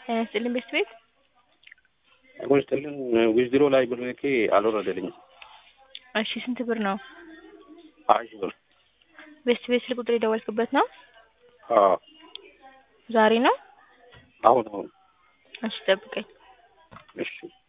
ጤና ይስጥልኝ ቤት ቤት ጤና ይስጥልኝ ዊዝድሮ ላይ ብር ልኬ አልወረደልኝም። እሺ ስንት ብር ነው? ሀያ ሺህ ብር ቤት ቤት ስልክ ቁጥር የደወልክበት ነው? አዎ ዛሬ ነው? አሁን አሁን እሺ ጠብቀኝ። እሺ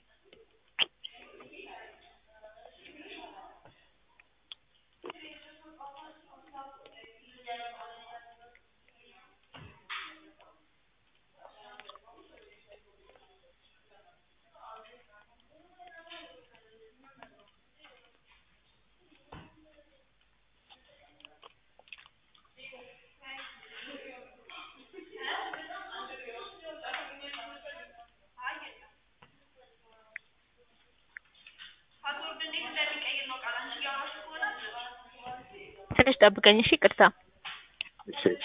ትንሽ ጠብቀኝ እሺ ይቅርታ እሺ እሺ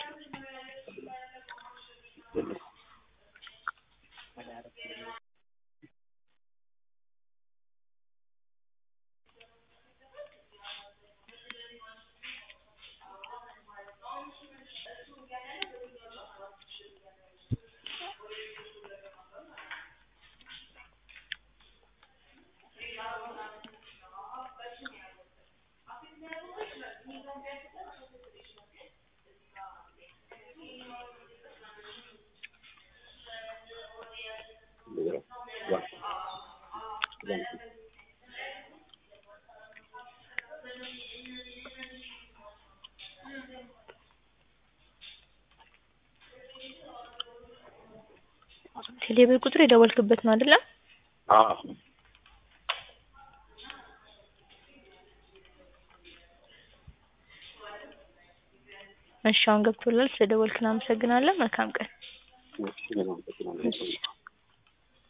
ቴሌብር ቁጥር የደወልክበት ነው አይደለ? አዎ እሺ አሁን ገብቶላል። ስለደወልክ እናመሰግናለን። መልካም ቀን። እሺ አመሰግናለሁ።